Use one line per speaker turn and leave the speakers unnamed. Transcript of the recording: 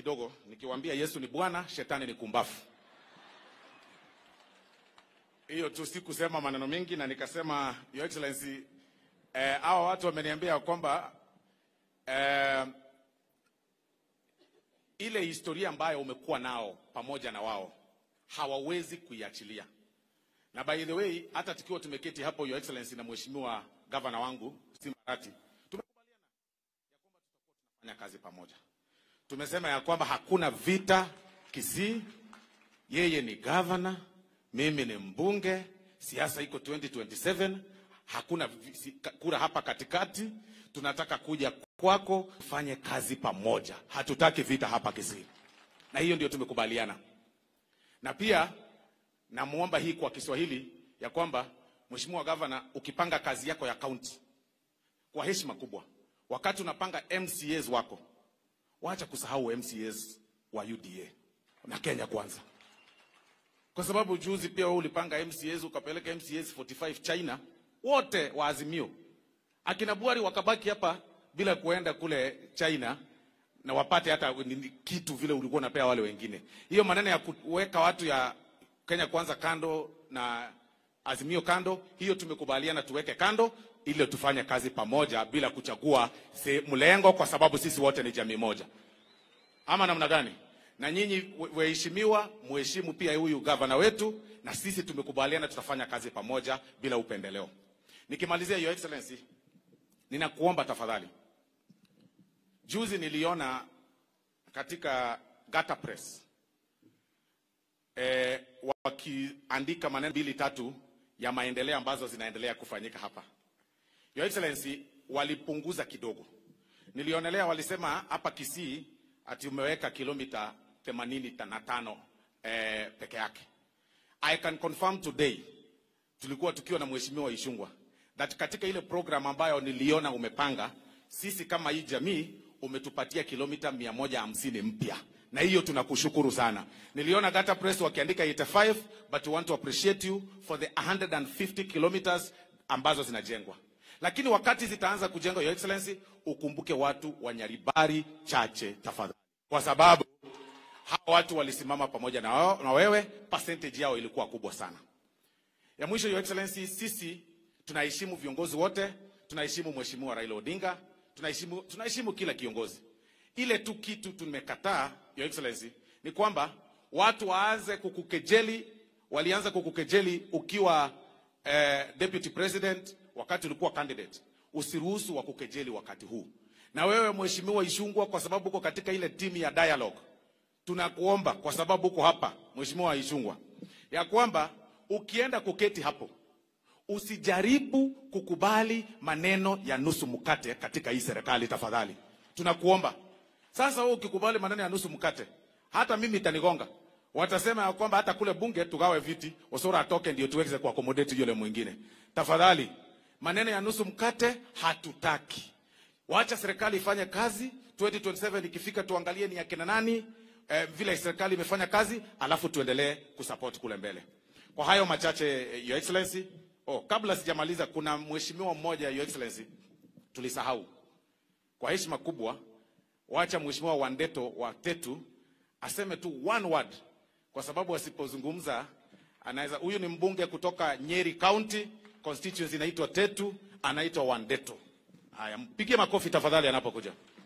kidogo nikiwaambia Yesu ni Bwana, shetani ni kumbafu. Hiyo tu, sikusema maneno mengi, na nikasema Your Excellency, eh, hawa watu wameniambia kwamba eh, ile historia ambayo umekuwa nao pamoja na wao hawawezi kuiachilia. Na by the way, hata tukiwa tumeketi hapo Your Excellency na mheshimiwa gavana wangu Simbarati, tumekubaliana ya kwamba tutakuwa tunafanya kazi pamoja. Tumesema ya kwamba hakuna vita Kisii, yeye ni gavana, mimi ni mbunge, siasa iko 2027, hakuna vi- si- ka- kura hapa katikati. Tunataka kuja kwako tufanye kazi pamoja, hatutaki vita hapa Kisii, na hiyo ndio tumekubaliana. Na pia namwomba hii kwa Kiswahili ya kwamba Mheshimiwa Gavana, ukipanga kazi yako ya kaunti kwa heshima kubwa, wakati unapanga MCAs wako, wacha kusahau MCAs wa UDA na Kenya Kwanza, kwa sababu juzi pia wewe ulipanga MCAs ukapeleka MCAs 45 China, wote wa Azimio, akina Buhari wakabaki hapa bila kuenda kule China na wapate hata nini- kitu vile ulikuwa unapea wale wengine. Hiyo maneno ya kuweka watu ya Kenya Kwanza kando na Azimio kando, hiyo tumekubaliana tuweke kando ili tufanye kazi pamoja bila kuchagua se- mlengo, kwa sababu sisi wote ni jamii moja, ama namna gani? Na nyinyi we- waheshimiwa, muheshimu pia huyu gavana wetu, na sisi tumekubaliana tutafanya kazi pamoja bila upendeleo. Nikimalizia, Your Excellency, ninakuomba tafadhali, juzi niliona katika Gata Press eh, wakiandika maneno mbili tatu ya maendeleo ambazo zinaendelea kufanyika hapa. Your Excellency, walipunguza kidogo. Nilionelea walisema hapa Kisii ati umeweka kilomita 85 eh, peke yake. I can confirm today tulikuwa tukiwa na mheshimiwa Ishungwa that katika ile program ambayo niliona umepanga, sisi kama hii jamii umetupatia kilomita 150 mpya, na hiyo tunakushukuru sana. Niliona Gata Press wakiandika 85 but we want to appreciate you for the 150 kilometers ambazo zinajengwa, lakini wakati zitaanza kujengwa, Your Excellency, ukumbuke watu wa Nyaribari chache tafadhali, kwa sababu hawa watu walisimama pamoja na, wao, na wewe, percentage yao ilikuwa kubwa sana. Ya mwisho, Your Excellency, sisi tunaheshimu viongozi wote, tunaheshimu Mheshimiwa Raila Odinga, tunaheshimu, tunaheshimu kila kiongozi. Ile tu kitu tumekataa, Your Excellency, ni kwamba watu waanze kukukejeli. Walianza kukukejeli ukiwa eh, deputy president, wakati ulikuwa candidate. Usiruhusu wakukejeli wakati huu. Na wewe Mheshimiwa Ishungwa, kwa sababu uko katika ile timu ya dialogue tunakuomba kwa sababu uko hapa Mheshimiwa Ishungwa, ya kwamba ukienda kuketi hapo usijaribu kukubali maneno ya nusu mkate katika hii serikali tafadhali, tunakuomba. Sasa wewe ukikubali maneno ya nusu mkate, hata mimi itanigonga. Watasema ya kwamba hata kule bunge tugawe viti, Osoro atoke ndio tuweze kuaccommodate yule mwingine. Tafadhali, maneno ya nusu mkate hatutaki. Wacha serikali ifanye kazi. 2027 ikifika, tuangalie ni akina nani eh, vile serikali imefanya kazi, alafu tuendelee kusupport kule mbele. Kwa hayo machache, eh, Your Excellency. Oh, kabla sijamaliza, kuna mheshimiwa mmoja Your Excellency tulisahau. Kwa heshima kubwa, wacha mheshimiwa Wandeto wa Tetu aseme tu one word, kwa sababu asipozungumza anaweza. Huyu ni mbunge kutoka Nyeri County, constituency inaitwa Tetu, anaitwa Wandeto. Haya, mpigie makofi tafadhali anapokuja.